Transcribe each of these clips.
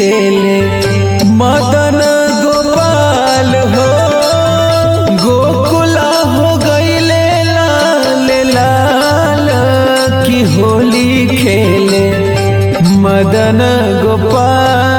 खेले मदन गोपाल हो गोकुला हो गईले लाल लाल की होली खेले मदन गोपाल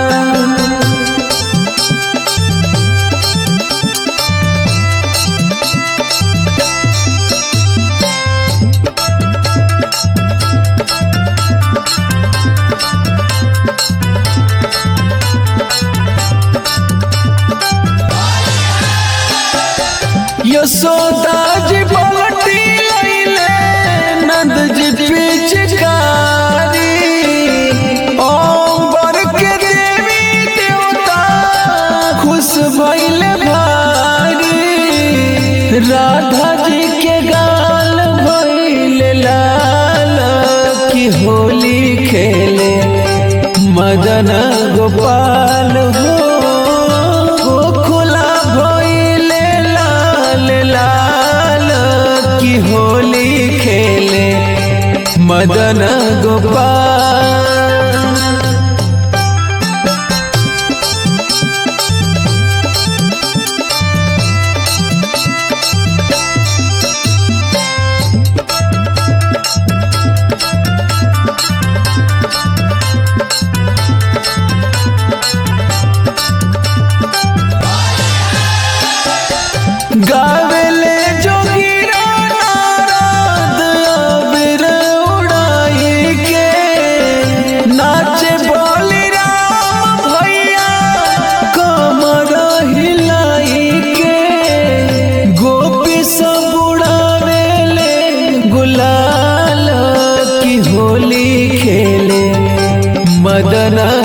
यशोदा जी पलटी लैले नंद जी पिचकारी ओम्बर के देवी देवता खुश भइले भारी राधा जी के गाल भइले लाल की होली खेले मदन गोपाल हो गोकुला भइले लाल लाल की होली खेले मदन गोपाल गावेले जोगिरा नारद अबीर उड़ाई के नाचे बोली राम भैया कमर हिलाई के गोपी सब उड़ावेले गुलाल की होली खेले मदन